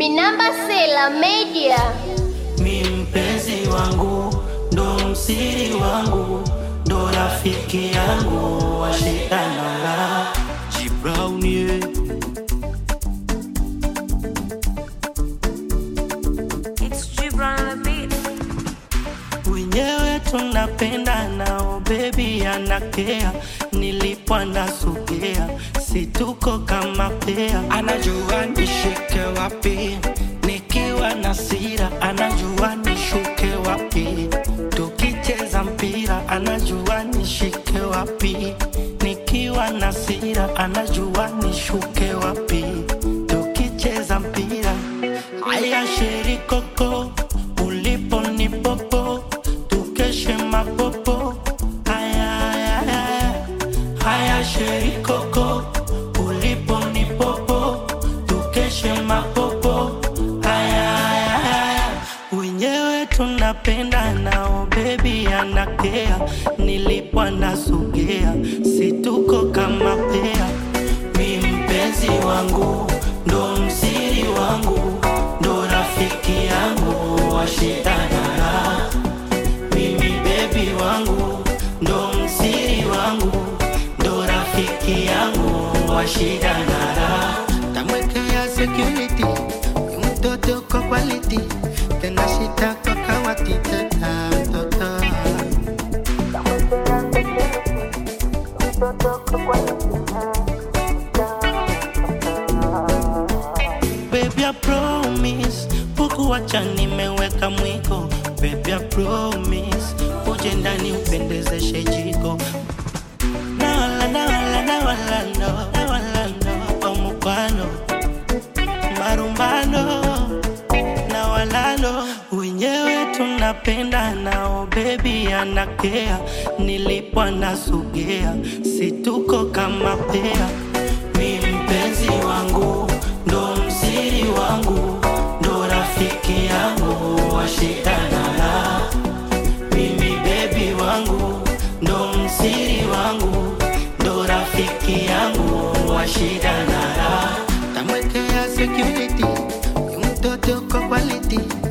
Minamba Sela Media. Mi mpenzi wangu ndo msiri wangu ndo rafiki yangu washitanala Jibraunie It's Gibran on the beat. wenyewe tunapenda nao bebi anakea nilipo anasogea situko kama pea anajua nishike wapi nikiwa na sira anajua nishuke wapi tukicheza mpira anajua nishike wapi nikiwa na sira anajua nishuke wapi tukicheza mpira haya sherikoko ulipo ni popo tukeshe mapopo haya haya haya haya sherikoko ulipo ni popo tukeshe mapopo haya haya haya wenyewe tunapenda nao bebi anakea nilipo anasogea situko kama pea mi mpenzi wangu ndo msiri wangu ndo rafiki yangu washitanara mimi bebi wangu ndo msiri wangu ndo rafiki yangu washitanara tamwekea security ni mtoto kwa quality tena shita kwa kawati teta mtoto Baby, I promise Pukuwacha nimeweka mwiko Baby, I promise Uje ndani upendezeshe jiko Na wala, na wala, na wala, no Na wala, no Omukwano Marumbano Na wala, no Wenyewe tunapenda nao Baby, anakea Nilipo anasogea Situko kama pea mi mpenzi wangu ndo msiri wangu ndo rafiki yangu washitanala mimi bebi wangu ndo msiri wangu ndo rafiki yangu washitanala tamwekea security ni mtoto kwa quality